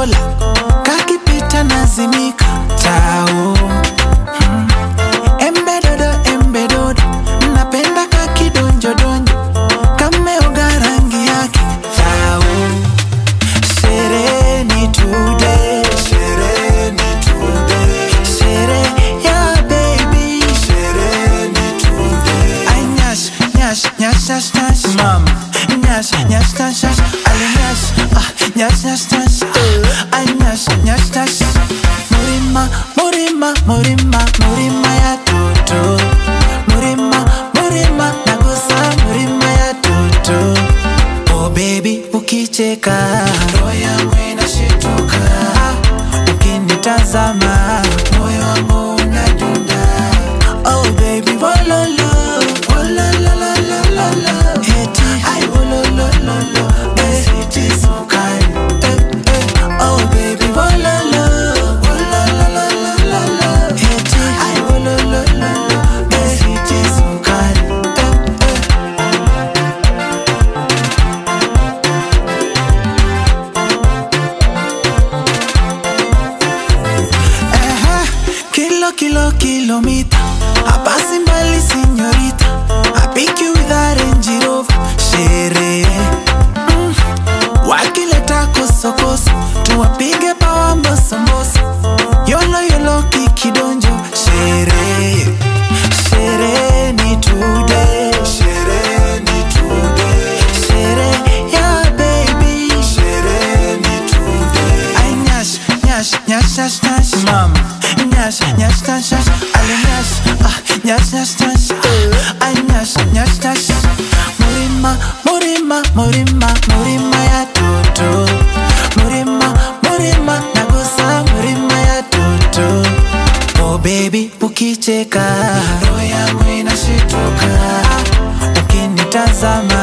kola kakipita nazimika tao hmm. embedodo embedodo napenda kakidonjodonjo kameoga rangi yake thao Sereni today, sereni today, sere ya baby, sereni today. Ay nyash, nyash, nyash, nyash, nyash, mama, nyash, nyash, nyash, nyash, ali nyash, ah, nyash, nyash, nyash, ah, ay nyash, nyash, nyash. Murima, murima, murima, murima ya toto. Murima, murima, nagusa murima ya toto. Oh baby, ukicheka roho yangu inashituka, ukinitazama moyo wangu unadunda. Oh baby, wololo, wolololololo, eti ai wololololo, eti sukari. Eh, eh. Oh baby, wololo, wolololololo, eti ai wololololo, eti sukari. Eh, eh. Eje, Kilo, kilo, kilomita Hapasi mbali señorita I pick you with a Range Rover Sherehe mm. Wakileta kosokoso Tuwapige pawa mbosomboso Yolo yolo kikidonjo Sherehe Sherehe ni today Sherehe ni today Sherehe ya baby Sherehe ni today Ay nyash, nyash, nyash, nyash, nyash Mama, nyash, nyash, nyash, nyash Ali nyash, ah, nyash, nyash, nyash ah, Ay nyash, nyash, nyash Murima, murima, murima, murima ya toto Murima, murima, nagusa murima ya toto Oh baby, ukicheka roho yangu inashituka Ukinitazama